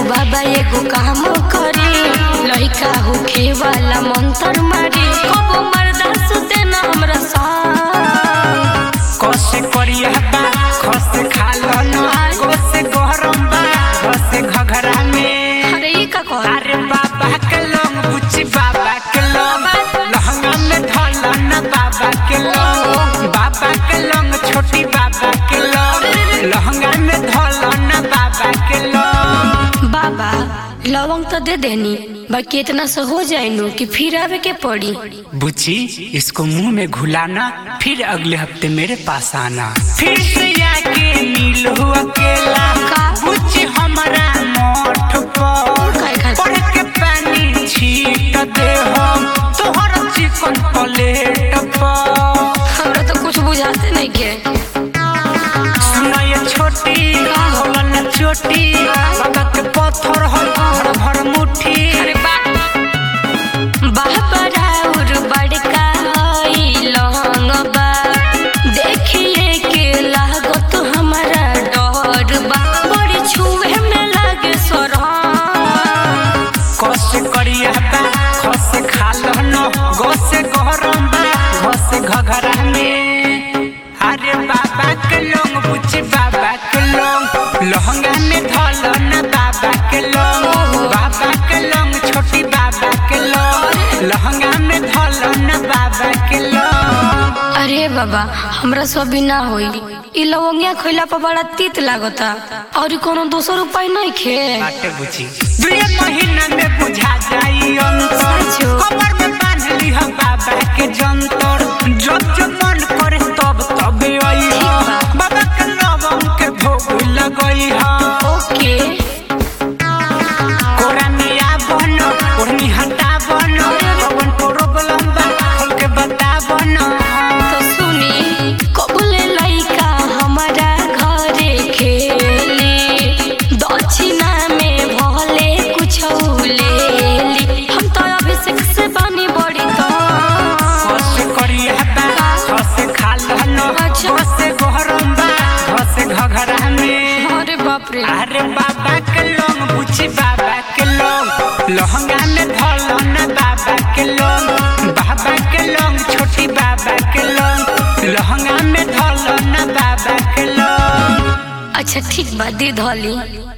बाबा एगो काम करी लइका होखे वाला मंत्र मारी कबो मर्दा सुते ना हमरा संग कसे करिया बा खस खालो न गोसे गरम बा खसे घघरा में अरे ई का कह अरे बाबा के लोग बुच्ची बाबा के लोग लहंगा में ढोला न बाबा के लोग बाबा के लोग छोटी बाबा के लोग लहंगा में ढोला न बाबा के लोग बाबा लवंग तो दे देनी बाकी इतना से हो जाए नु कि फिर आवे के पड़ी बुच्ची इसको मुंह में घुलाना फिर अगले हफ्ते मेरे पास आना फिर से आके मिलो अकेला का? बुच्ची हमारा मोठ पर काय खातिर? पढ़ के पानी छीट दे हम तोहर चिकन प्लेट पर हमरा तो कुछ बुझाते नहीं के सुनो ये छोटी होलन चोटी बाबा के पत्थर हो भर भर मुट्ठी अरे बा बाबा राउर बड़का हई लौंग बा देखिए के लागत हमारा डर बा बड़ी छुए में लागे सरम कस करिया बा खस खालो न गोसे गरम बा घस घघरा में अरे बाबा के लोग बुच्ची बाबा के लोग लहंगा में धोलो न बाबा के लोग बाबा के लोग छोटी बाबा के लोग लहंगा में धोलो न बाबा के लोग अरे बाबा हमरा सब भी ना होई ई लवंगिया खइला पर बड़ा तीत लागता और ई कोनो दोसर उपाय नहीं खे बाटे बुझी दुए महीना में बुझा जाई अंतर सचो। कमर में बांध ली हम बाबा के जंतर जब जब मन करे तब तब आई ठीक बा। बाबा के लवंग के भोग लगई हा ओके कोरा मिया बनो ओढ़नी हटा बनो पवन प्रॉब्लम बा खोल के बता बनो तो सुनी कबूले लइका हमारा घरे खेली दक्षिणा में भले कुछ लेली हम तो अभिषेक से बनी बड़ी तो खस करिया बा खस खाल न अच्छा। खस गरम बा खस घघरा में अरे बाप रे अरे बाबा के लोग बुझी बाबा के लोग लहंगा में धोलो न बाबा के लोग बाबा के लोग छोटी बाबा के लोग लहंगा में धोलो न बाबा के लोग अच्छा ठीक बा दे धली